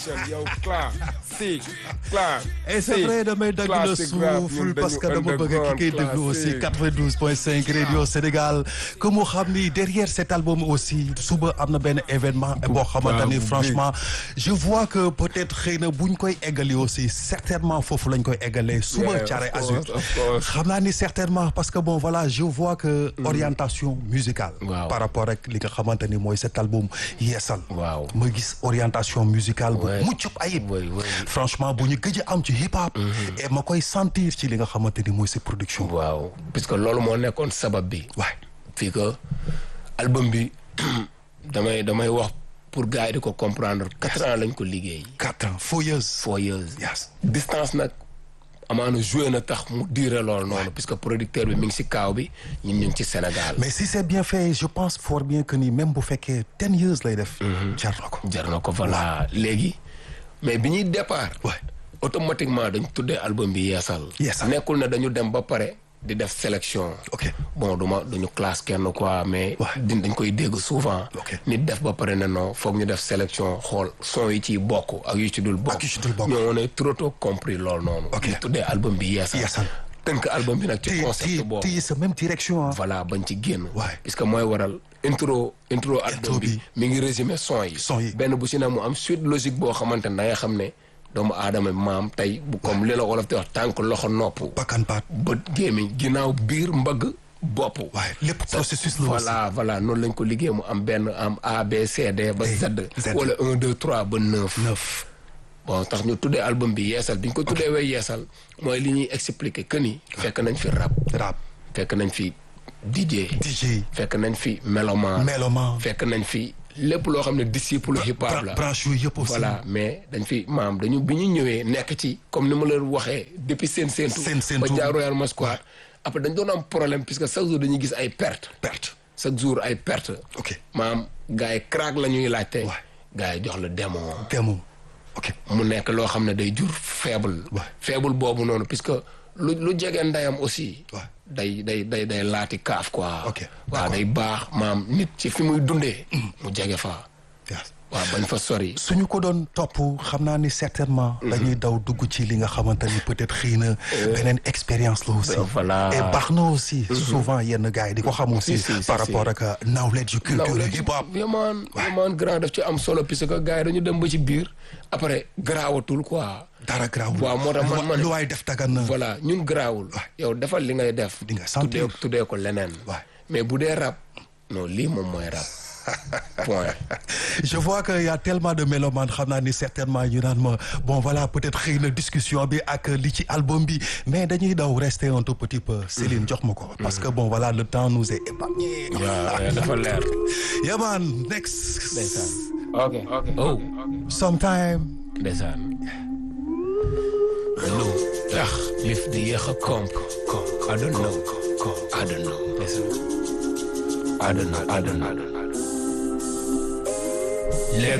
Michel yow clair si clair et c'est vrai damay dagg la souffle parce que dama bëgg ki koy déglu aussi 92.5 radio Sénégal que mu xam ni derrière cet album aussi suba am na benn événement boo xamante ni franchement je vois que peut-être xëy na buñ koy eggali aussi certainement foofu lañ koy eggalee suba Thiaroye Azur xam naa ni certainement parce que bon voilà je vois que orientation musicale par rapport ak li nga xamante ni mooy cet album yeesal waaw ma gis orientation musicale bu mucc ayib franchement bu ñu gëj a am ci hip hop et ma koy sentir ci li nga xamante ni mooy sa production waaw puisque loolu moo nekkoon sabab bi waay fii que album bi damay damay wax pour gars yi di ko comprendre quatre ans lañ ko liggéey quatre ans four years four years yes distance nag amaana joué na tax mu diire loolu noonu puisque producteur bi mi ngi si kaaw bi ñun ñu ngi ci Sénégal mais si c'est bien fait je pense fort bien que ni même bu fekkee ten years lay def jar na ko jar na ko voilà léegi mais bi ñuy départ waay automatiquement dañ tuddee album bi yeesal Yeesal. nekkul ne dañu dem ba pare di def sélection ok bon duma duñu classe kenn quoi mais Ouais. di dañ koy dégg souvent Ok. nit def ba pare ne non foog ñu def sélection xool son yi ciy bokk ak yu ci dul bokk Ak yu ci dul bokk. ñoo ne trop tôt compris loolu noonu Ok. ñu tuddee album bi yeesal Yeesal. tënk album bi nag ci ti concept ti boobu ti sa même direction ah voilà bañ ci génn Ouais. puisque mooy waral intro intro album bi bi. mi ngi résumé son yi Son yi. benn bu si ne mu am suite logique boo xamante ne da nga xam ne doomu aadama maam tey bu comme li la wolof di wax tànk loxo nopp bakkan baat bët gémmiñ ginnaaw biir mbagg bopp waaye lépp processus la aussi voilà voilà noonu lañ ko liggéey mu am benn am A B C D ba Z Z. wala un deux trois ba neuf neuf bon tax ñu tuddee album bi yeesal bi ñu ko tuddee way yeesal mooy li ñuy expliquer que ni fekk nañ fi rap rap fekk nañ fi DJ DJ fekk nañ fi meloman Meloman. fekk nañ fi lépp loo xam ne disciple hip hop la branche yooyu yëpp aussi voilà mais dañ fi maam dañu bi ñu ñëwee nekk ci comme ni ma leen waxee depuis seen séentu Seen séentu. ba jaar Royal Masquad après dañ doon am problème puisque chaque jour dañuy gis ay perte perte chaque jour ay perte ok maam gars yi crack la ñuy laajte Ouais. gars yi jox la démon démon ok mu nekk loo xam ne day jur faible Ouais. faible boobu noonu puisque lu lu jege ndeyam aussi Ouais. day day day day laati kaaf quoi Ok, waaw day baax maam nit ci fi muy dundee mu jege fa yes waaw bañ fa sori suñu ko doon topp xam naa ni certainement dañuy daw dugg ci li nga xamante ni peut-être xëy na beneen expérience la aussi voilà. et baax na aussi souvent yenn gars yi di ko xam aussi Si, si, si, par si. rapport ak knowledge yu culture hip hop yamaan yamaan grand daf ci am solo puisque gars yi dañu dem ba ci biir après garaawatul quoi dara garaawul waaw moo tax man man lu waay def tagan na voilà ñun garaawul yow defal li ngay def Di nga sentir. tuddee tuddee ko leneen Ouais. mais bu dee rap non lii moom mooy rap point je vois que y a tellement de mélomanes xam naa ni certainement ñu naan ma bon voilà peut-être xëy na discussion bi ak li ci album bi mais dañuy daw rester un tout petit peu Céline jox ma ko parce que bon voilà le temps nous est épargné waaw dafa leer yeah man next ndeysaan ok ok oh sometime ndeysaan lu tax lif di yéex a komp komp I don't know komp I don't know ndeysaan I don't know I don't know